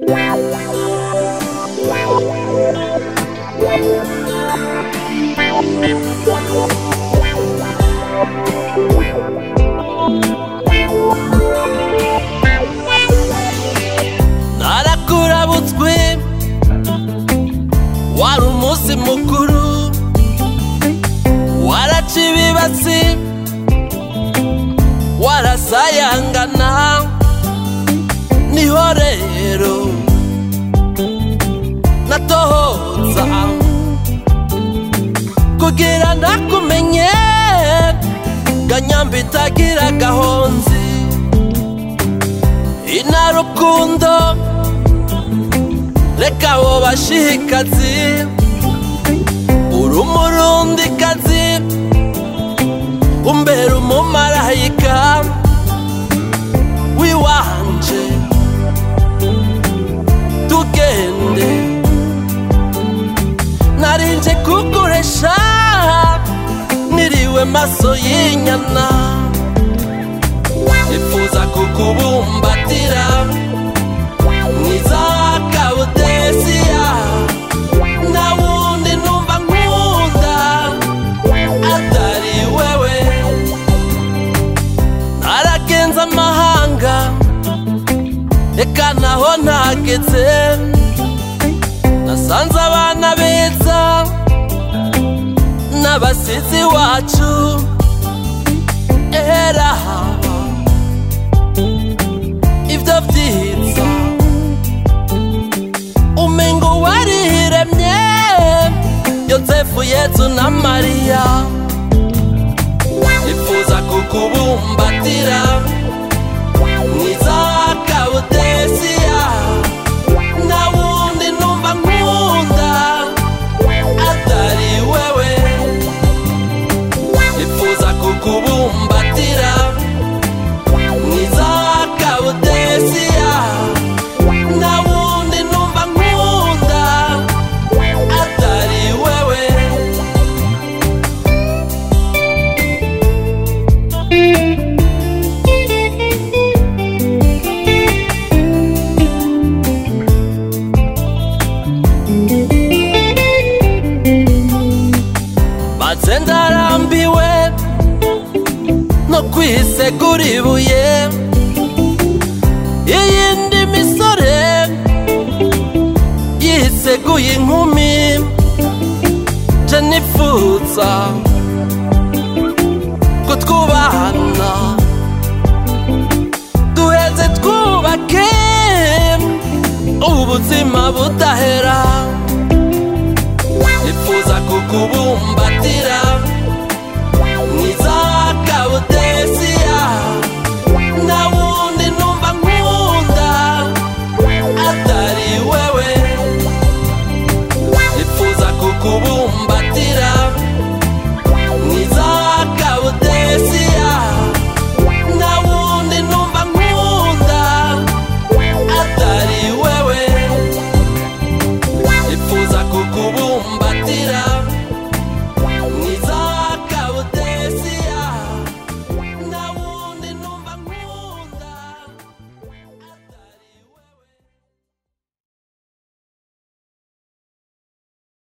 narakurabutswe wari umunsi mukuru waraca ibibatsi warasayangana niho rero natohoza kugira ndakumenye ganyamba itagira gahonzi inarukundo reka abo bashikazi uri umurundikazi umbera umumarayika wiwanje tugende narinje kuguresha niriwe maso y'inyana nifuza kukubumbatira mwiza kabudesiya nta wundi numva nkunda atari wewe naragenza amahanga reka naho ntageze nasanze abana beza n'abasizi wacu era haba ibyo byiza umengo wariremye yosefu yezu na mariya nifuza kukubumbatira mwiza kabudesiya nta wundi numva nkunda atari wewe nifuza kukubumbatira mwiza kabudesiya nta wundi numva nkunda atari wewe maze ndarambiwe no kwisegura ibuye iyindi misore yiseguye inkumi je nifuza ko twubahana duheze twubake ubuzima budahera